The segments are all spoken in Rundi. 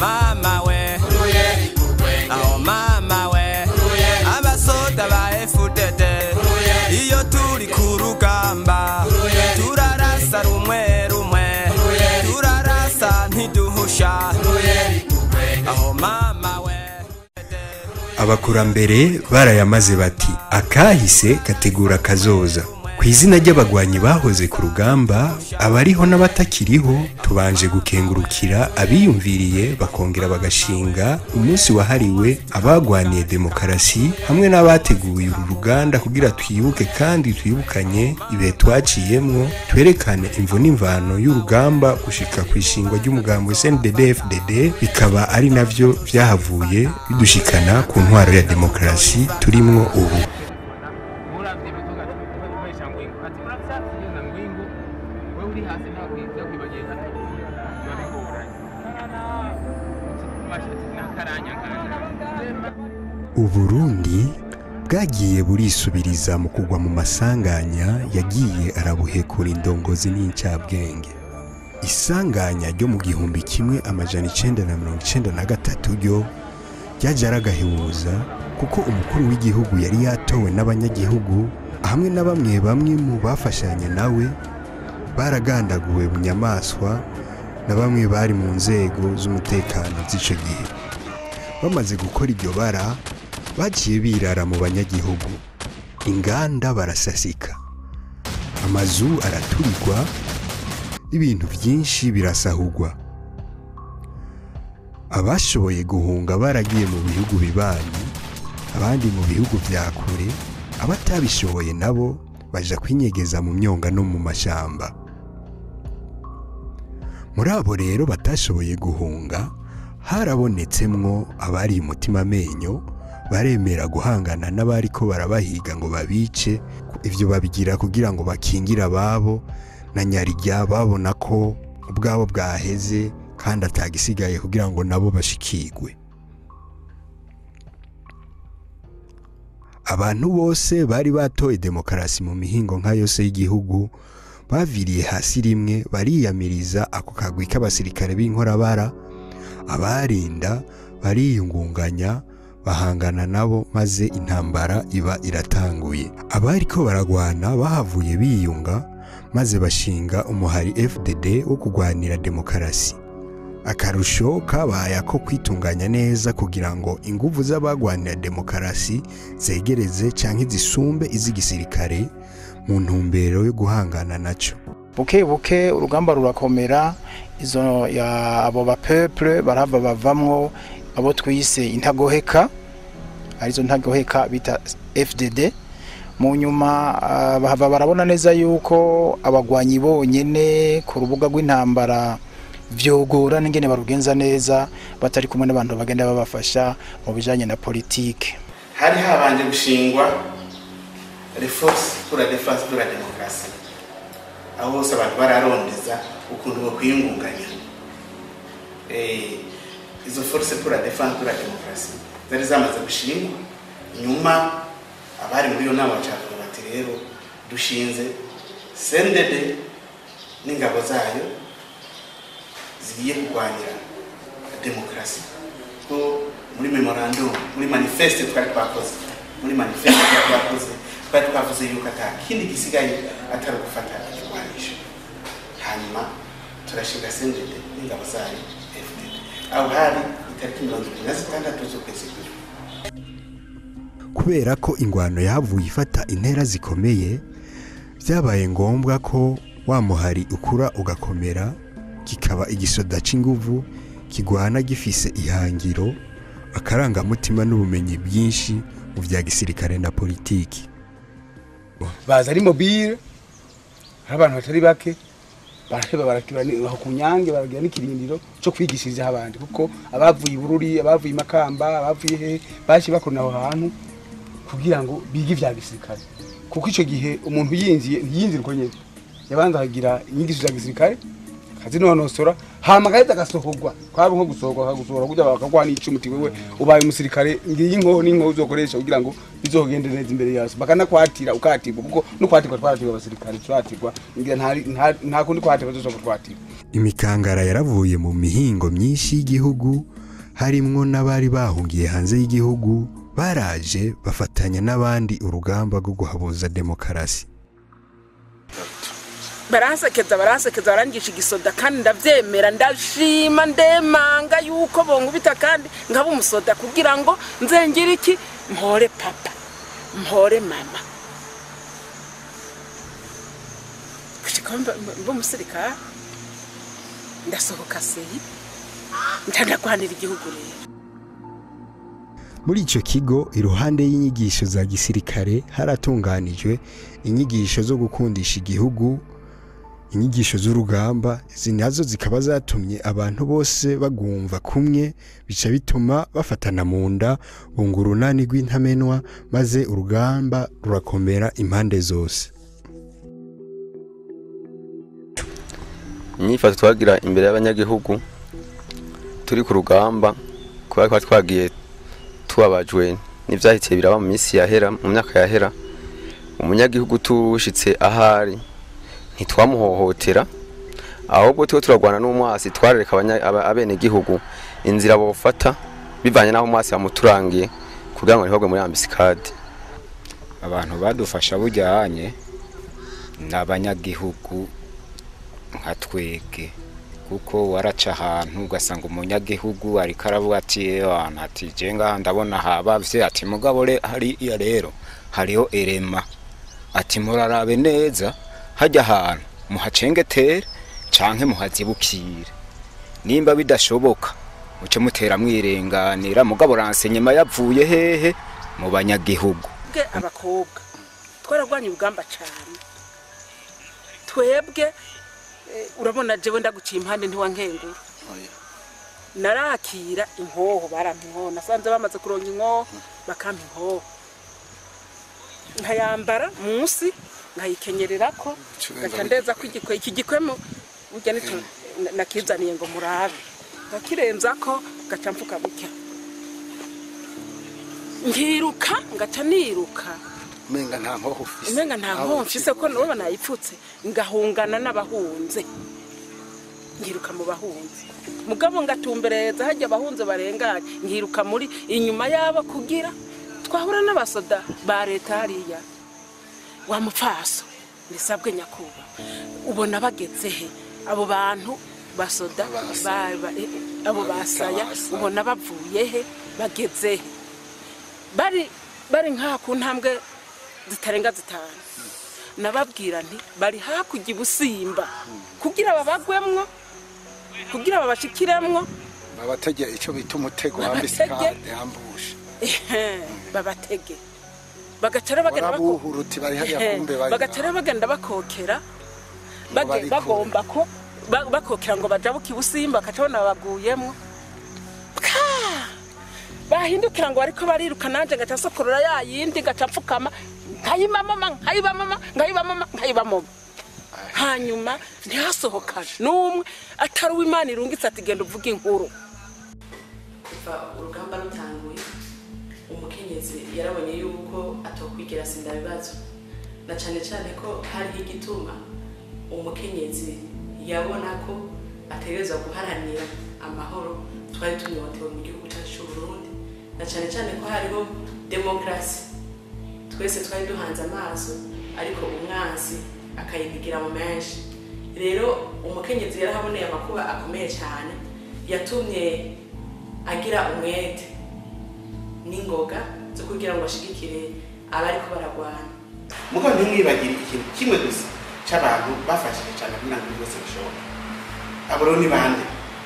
mama we aho mama we abasoda ba FDD iyo turi ku rugamba turarasa rumwe rumwe turarasa ntiduhusha aho mama we abakurambere barayamaze bati akahise kategura kazoza ku izina ry'abagwanyi bahoze ku rugamba abariho n'abatakiriho tubanje gukengurukira abiyumviriye bakongera bagashinga umunsi wahariwe abagwaniye demokarasi hamwe n'abateguye uru ruganda kugira twibuke kandi twibukanye ibihe twaciyemwo twerekane imvo n'imvano y'urugamba gushika ku ishingwa ry'umugambi SNDD-FDD bikaba ari navyo vyahavuye bidushikana ku ntwaro ya demokarasi turimwo ubu uravye ibituga tukoresha ngwingu ati murafyatsi na ngwingu wewe uri hasi nta kwiza kwibageza babigoranye mashati nakaranya kanje uburundi bwagiye burisubiriza mu kugwa mu masanganya yagiye arabuhekura indongozi n'incabwenge isanganya ryo mu gihumbi kimwe amajana icenda na mirongo icenda na gatatu ryo ryaje aragahebuza kuko umukuru w'igihugu yari yatowe n'abanyagihugu hamwe na bamwe bamwe mu bafashanya nawe baragandaguwe bunyamaswa na bamwe bari mu nzego z'umutekano z'ico gihe bamaze gukora iryo bara bagiye birara mu banyagihugu inganda barasasika amazu araturirwa ibintu byinshi birasahurwa abashoboye guhunga baragiye mu bihugu bibanyi abandi mu bihugu bya kure abatabishoboye nabo baja kwinyegeza mu myonga no mu mashamba muri abo rero batashoboye guhunga harabonetsemwo abari umutima amenyo baremera guhangana n'abari ko barabahiga ngo babice ibyo babigira kugira ngo bakingire ababo na nyarijya babona ko ubwabo bwaheze kandi atagisigaye kugira ngo nabo bashikigwe abantu bose bari batoye demokarasi mu mihingo nka yose y'igihugu baviriye hasi rimwe bariyamiriza ako kagwi k'abasirikare b'inkorabara abarinda bariyungunganya bahangana nabo maze intambara iba iratanguye abari ko baragwana bahavuye biyunga maze bashinga umuhari FDD wo kurwanira demokarasi akarusho kabaye ako kwitunganya neza kugira ngo inguvu z'abagwanira demokarasi zegereze canke zisumbe iz'igisirikare mu ntumbero yo guhangana naco buke buke urugamba rurakomera izo ya abo ba peuple barava bavamwo abo twise intagoheka arizo ntagoheka bita FDD mu nyuma ah, bahava barabona neza yuko abagwanyi bonyene ku rubuga rw'intambara vyogora n'ingene barugenza neza batari kumwe n'abantu bagenda babafasha mu bijanye na politike hari habanje gushingwa reforce pour la défense de la démocratie aho bose abantu bararondeza ukuntu bokwiyungunganya Eh, izo force pour la défense de la démocratie zari zamaze gushingwa nyuma abari muri iyo nama bacavuga bati rero dushinze sendede n'ingabo zayo zigiye kurwanira demokarasi ko muri memorandum muri manifeste twari twakoze muri manifeste twari twakoze twari twavuze yuko ata kindi gisigaye atari gufata ikigwanisho hanyuma turashinga sendede n'ingabo zayo fdd aho hari itariki mirongo ibiri na zitandatu z'ukwezi kw'ijana kubera ko ingwano yahavuye ifata intera zikomeye byabaye ngombwa ko wa muhari ukura ugakomera kikaba igisoda c'inguvu kigwana gifise ihangiro akarangamutima n'ubumenyi bwinshi mu vya gisirikare na politiki baza ari mobile hari abantu batari bake baraheba barakira ni- aho ku nyange baragira n'ikirindiro cyo kwigishiriza abandi kuko abavuye i bururi abavuye i makamba abavuye he baje bakorana aho hantu kugira ngo bige ivya gisirikare kuko ico gihe umuntu yinjiye ntiyinjira uko nyene yabanza akagira inyigisho za gisirikare akazinonosora hama gaheza agasohorwa kwaba nko gusohorwa akagusohora kugira bakaguha n'icumu uti wewe ubaye umusirikare ngiyi inkoho n'inkoho uzokoresha kugira ngo bizogende neza imbere yaso bakanakwatira ukatirwa kuko no kwatirwa twaratirwa abasirikare turatirwa ngira nta- nta- nta kundi kwatirwa tuzoshobora kutwatirwa imikangara yaravuye mu mihingo myinshi y'igihugu harimwo n'abari bahungiye hanze y'igihugu baraje bafatanya n'abandi urugamba rwo guhabuza demokarasi baransekeza baransekeza barangisha igisoda kandi ndabyemera ndashima ndemanga yuko bonkubita kandi nkaba umusoda kugira ngo nzengire iki mpore papa mpore mama gushika mba mba umusirikare ndasohoka seyi ndandagwanira igihugu rero muri icyo kigo iruhande y'inyigisho za gisirikare haratunganijwe inyigisho zo gukundisha igihugu inyigisho z'urugamba izi nazo zikaba zatumye abantu bose bagumva kumwe bica bituma bafatana mu nda bunga urunani rw'intamenwa maze urugamba rurakomera impande zose inyifato twagira imbere y'abanyagihugu turi ku rugamba kubera ko twagiye tubabajwe n'ibyahitiye biraba mu minsi yahera mu myaka yahera umunyagihugu tushitse ahari ntitwamuhohotera ahubwo tuba turarwana n'umwasi twarereka abanya- aba- abenegihugu inzira bofata bivanye n'aho umwasi yamuturangiye kugira ngo ntihogwe muri ambisikade abantu badufasha bujyanye ni abanyagihugu nka twege kuko waraca ahantu ugasanga umunyagihugu ariko aravuga ati "Ewana, ati je ngaha ndabona habavye ati mugabo re hariya rero hariho erema ati murarabe neza hajya ahantu muhacengetere canke muhazibukire nimba bidashoboka muce mutera mwirenganira mugabo ransenyema yavuye hehe mu banyagihugu twebwe abakobwa twaragwanye urugamba cyane twebwe eh, urabona jewe ndaguciye impande ntiwankengura narakira inkoho barampa inkoho nasanze bamaze kuronga inkoho bakampa inkoho nkayambara munsi nkayikenyererako ngaca ndeza ko igikwe iki gikwemo burya nico na- nakizaniye ngo murabe nkakirenzako gaca mfuka gutya nkiruka ngaca niruka umenga nta nkoho ufise umenga nta nkoho mfise ko nabo nayipfutse ngahungana n'abahunze nkiruka mu bahunze mugabo ngatumbereza hajya abahunze barenganye nkiruka muri inyuma yabo kugira twahura n'abasoda ba leta hariya wa mupfaso nisabwe nyakubahwa ubona bageze he abo bantu basoda ba- ba- eh, abo basaya ubona bavuye he bageze he bari bari nk'aha ku ntambwe zitarenga zitanu nababwira nti bari hakurya ibusimba kugira babagwemwo kugira babashikiremwo babategera icyo bita umutego Babatege. wambisikade yambushe ehe, babatege bagacara bagenda bako- warabuhura uti bari hariya ehe, kumbe bari bagacara bagenda bakokera bage- bari kure. bagomba ko ba- bakokera ngo bajabuke ibusimba bakaca bona babaguyemwo Pka! bahindukira ngo bariko bariruka nanje ngaca sokorora ya yindi ngaca mfukama nkayibamama nkayibamama nkayibamama nkayibamama hanyuma ntihasohokane n'umwe atari uw'imana irungitse ati genda uvuge inkuru kuva urugamba rutanguye umukenyezi yarabonye yuko atokwigira sinda bibazo na cyane cyane ko hariho igituma umukenyezi yabona ko ategerezwa guharanira amahoro twari tunyotewe mu gihugu cyacu cy'u Burundi na cyane cyane ko hariho demokarasi twese twari duhanze amaso ariko umwansi akayipigira mu menshi rero umukenyezi yarahaboneye amakuba akomeye cyane yatumye agira umwete n'ingoga zo kugira ngo ashigikire abariko baragwana mugabo ntimwibagire ikintu kimwe gusa cy'abantu bafashije cyane kugira ngo byose bishoboke abo rero ni bande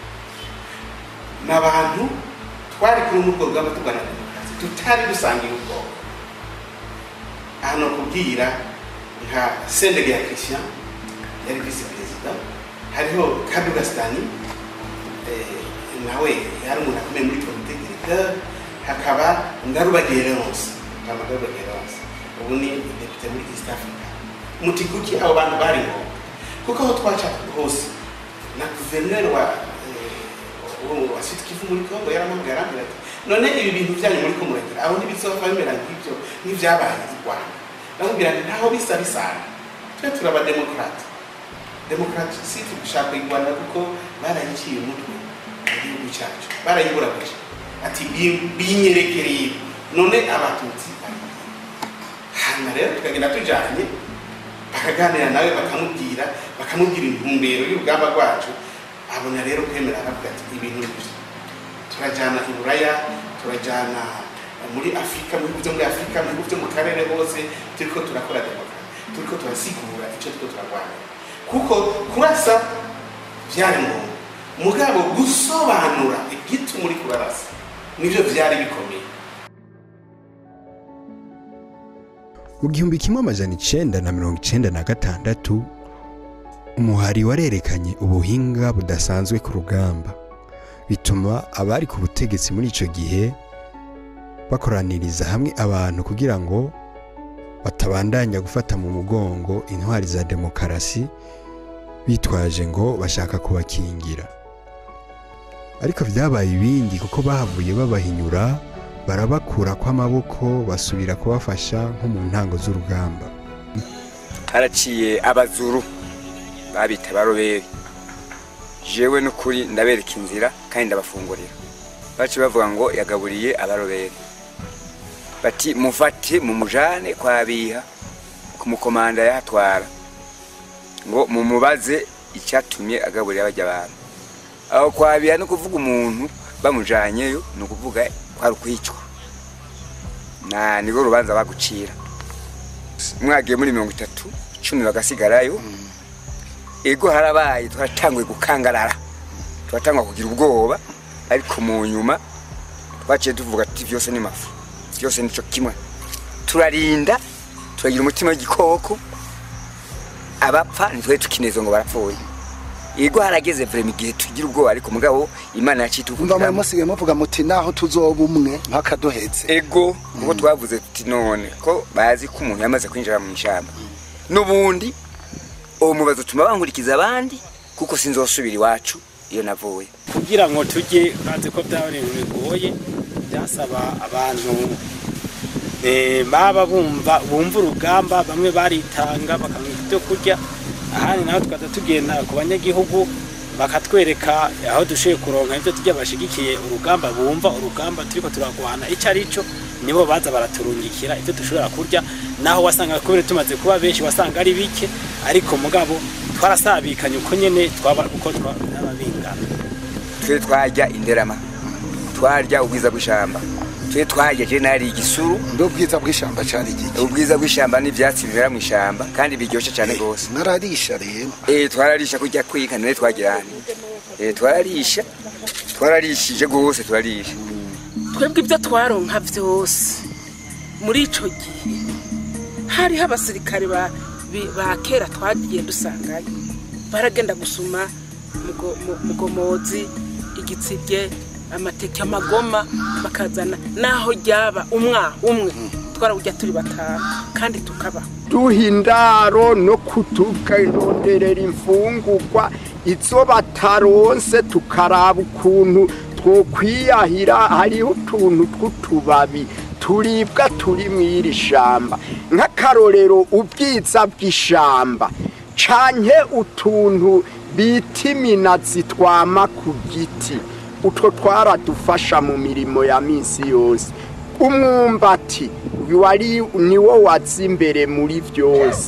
ni abantu twari kuri urwo rugamba turwana na demokarasi tutari dusangiye ubwoko aha ni ukubwira nka sendege ya christian yari visi perezida hariho kadugasitani nawe yari umuntu akomeye muri komite directeur hakaba na rubagereronse kamada rubagereronse ubu ni depite muri east africa muti kuki abo bantu bari ngombwa kuko aho twaca hose na guverineri wa eh, wa- wa Sud Kivu muri Kongo yaramubwiye arambwira ati none ibi bintu byanyu muri ko muragira aho ntibizova bimera nk'ibyo nk'ibyabaye i Rwanda ndamubwira nti ntaho bisa bisana twe turaba demokrate demokrate si tugushaka kuyirwanya kuko barayiciye umutwe mu gihugu cyacu barayiburabuje ati "Bi- binyerekereye none abatutsi hanyuma rero tukagenda tujanye bakaganira nawe bakamubwira bakamubwira intumbero y'urugamba rwacu abona rero kwemera aravuga ati ibintu bibiri turajyana i buraya turajyana muri afurika mu bihugu byo muri afurika mu bihugu byo mu karere hose turiko turakora demokarasi turiko turasigura icyo turiko turarwanira kuko kurasa byari ngombwa mugabo gusobanura igituma uri kurarasa nibyo byari bikomeye mu gihumbi kimwe amajana icenda na mirongo icenda na gatandatu umuhari warerekanye ubuhinga budasanzwe ku rugamba bituma abari ku butegetsi muri icyo gihe bakoraniriza hamwe abantu kugira ngo batabandanya gufata mu mugongo intwari za demokarasi bitwaje ngo bashaka kubakingira ariko byabaye ibindi kuko bahavuye babahinyura barabakura kw'amaboko basubira kubafasha nko mu ntango z'urugamba haraciye abazuru babita baroberi jewe n'ukuri ndabereka inzira kandi ndabafungurira baci bavuga ngo yagaburiye abaroberi bati mufate mumujane kwa biha ku mukomanda yahatwara ngo mumubaze icyatumye agaburira bajya abantu aho kwa biha no kuvuga umuntu bamujanyeyo ni ukuvuga kwari ukwicwa na nibwo rubanza bagucira mwagiye muri mirongo itatu icumi bagasigarayo ego harabaye twaratanguye gukangarara turatangwa kugira ubwoba ariko mu nyuma twaciye tuvuga ati byose ni mafu byose nico kimwe turarinda turagira umutima w'igikoko abapfa ntitwari tukinezwa ngo barapfuye ego harageze vrema igihe tugira ubwoba ariko mugabo imana yaciye umva muri tuvugira musigaye muvuga muti naho tuzoba umwe mpaka duhetse ego kuko twavuze tuti none ko bazi ko umuntu yamaze kwinjira mu ishyamba n'ubundi uwo mubazo utuma bankurikiza abandi kuko sinzosubira iwacu iyo navuye kugira ngo tujye bazi ko byaba ibintu bigoye byasaba abantu eh, baba bumva bumva urugamba bamwe baritanga bakamuha ibyo kurya ahandi naho tukaza tugenda ku banyagihugu bakatwereka aho dushoboye kuronka ibyo turya bashigikiye urugamba bumva urugamba turiko turagwana icyo ari cyo nibo baza baraturungikira ibyo dushobora kurya naho wasanga kubera tumaze kuba benshi wasanga ari bike ariko mugabo twarasabikanye uko nyene twaba uko twaba bingana twe twarya inderama twarya ubwiza bw'ishamba twe twarya je nari igisuru ndubwiza bw'ishamba cyari igiki ubwiza bw'ishamba n'ivyatsi bimera mu ishamba kandi biryoshe cyane gose nararisha rero eh twararisha kurya kwika none twagirana eh twararisha twararishije gose turarisha twebwe ibyo twaronka byose muri icyo gihe hariho abasirikare ba bi- ba kera twagiye dusangayo baragenda gusuma mugo- mu- mugomozi igitsibye amateke amagoma bakazana naho ryaba umwa umwe twarawujya turi batanu kandi tukabaho duha indaro no kutukaronderera imfungurwa izo bataronse tukaraba ukuntu twokwiyahira hariho utuntu tw'utubabi turibwa turi mu iri shamba nk'akarorero ubwiza bw'ishamba canke utuntu bita iminazi twama ku giti utwo twaradufasha mu mirimo ya minsi yose umwumbati wari niwo waza imbere muri byose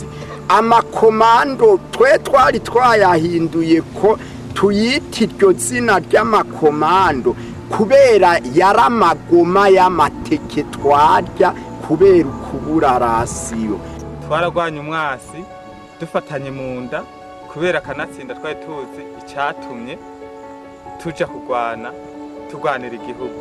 amakomando twe twari twayahinduye ko tuyita iryo zina ry'amakomando kubera yari amagoma y'amateke twarya kubera ukubura rasiyo twaragwanye umwasi dufatanye mu nda kubera akanatsinda twari tuzi icyatumye tuja kurwana turwanira igihugu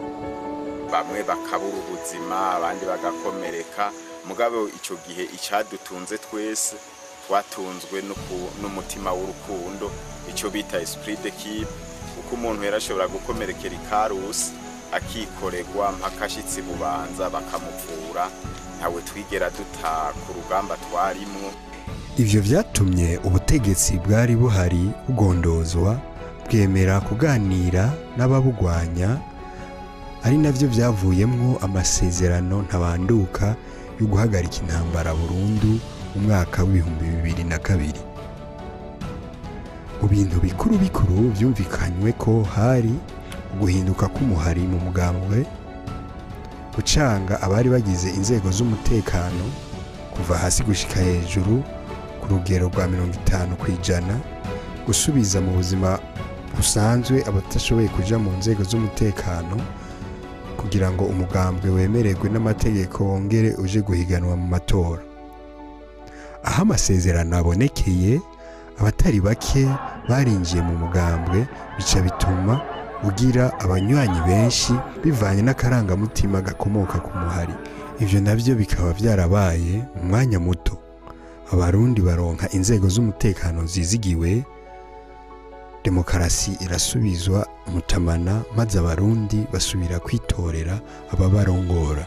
bamwe bakabura ubuzima abandi bagakomereka mugabo icyo gihe icyadutunze twese twatunzwe n'uku- n'umutima w'urukundo icyo bita esprit d'équipe kuko umuntu yarashobora gukomerekera ikarusi akikoregwa mpaka ashitse bubanza bakamuvura ntawe twigera duta ku rugamba twarimwo ivyo vyatumye ubutegetsi bwari buhari bugondozwa bwemera kuganira n'ababugwanya ari navyo vyavuyemwo amasezerano ntabanduka yo guhagarika intambara burundu mu mwaka w'ibihumbi bibiri na kabiri mu bintu bikuru bikuru vyumvikanywe ko hari uguhinduka k'umuhari mu mugambwe gucanga abari bagize inzego z'umutekano kuva hasi gushika hejuru ku rugero rwa mirongo itanu ku ijana gusubiza mu buzima busanzwe abatashoboye kuja mu nzego z'umutekano kugira ngo umugambwe wemererwe n'amategeko wongere uje guhiganwa mu matora aho amasezerano abonekeye abatari bake barinjiye mu mugambwe bica bituma ugira abanywanyi benshi bivanye n'akarangamutima gakomoka ku muhari ivyo navyo bikaba vyarabaye mu mwanya muto abarundi baronka inzego z'umutekano zizigiwe demokarasi irasubizwa mutamana maze abarundi basubira kwitorera ababarongora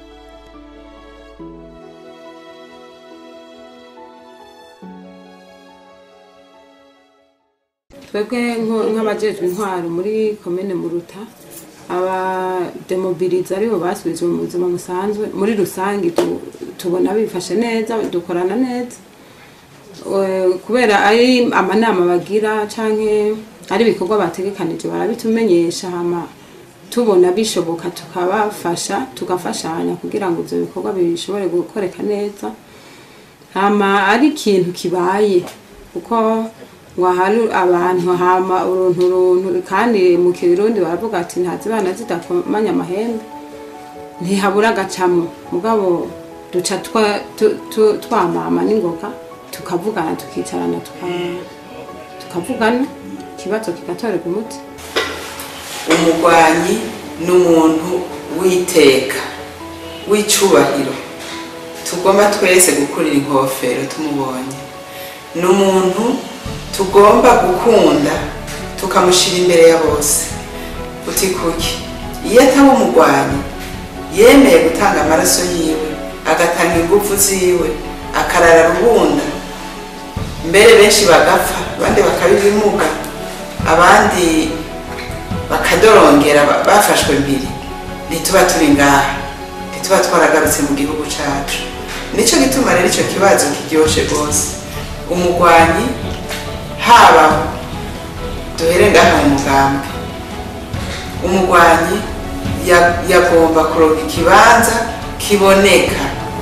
twebwe nko- nk'abajejwe intwaro muri komine muruta abademobiliza aribo basubizwe mu buzima busanzwe muri rusange tu- tubona bifashe neza dukorana neza Eh, kubera ari amanama bagira canke ari ibikorwa bategekanije barabitumenyesha hama tubona bishoboka tukabafasha tugafashanya kugira ngo ivyo bikorwa bishobore gukoreka neza hama ari ikintu kibaye kuko ngo hari abantu hama uruntu runtu kandi mu kirundi baravuga ati ntazibana zidakomanya amahembe ntihabura agacamo mugabo duca twa- tu- tu- twamama n'ingoga tukavugana tukicarana tuka- tukavugana ikibazo kigatorerwa umuti umugwanyi ni umuntu w'iteka w'icubahiro tugomba twese gukurira inkofero tumubonye ni umuntu tugomba gukunda tukamushyira imbere ya bose uti kuki iyo ataba umugwanyi yemeye gutanga amaraso yiwe agatanga ingufu ziwe akarara rubunda mbere benshi bagapfa abandi bakaba ibimuga abandi bakadorongera ba- bafashwe mpiri ntituba turi ngaha ntituba twaragarutse mu gihugu cacu nico gituma rero ico kibazo kiryoshe rwose umugwanyi haba duhere ngaha mu mugambwe umugwanyi ya- yagomba kuronka ikibanza kiboneka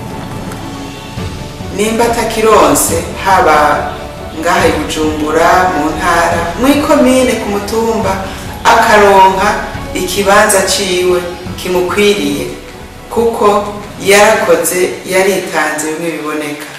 nimba atakironse haba ngaha i bujumbura mu ntara mw'ikomine ku mutumba akaronka ikibanza ciwe kimukwiriye kuko yarakoze yaritanze bimwe biboneka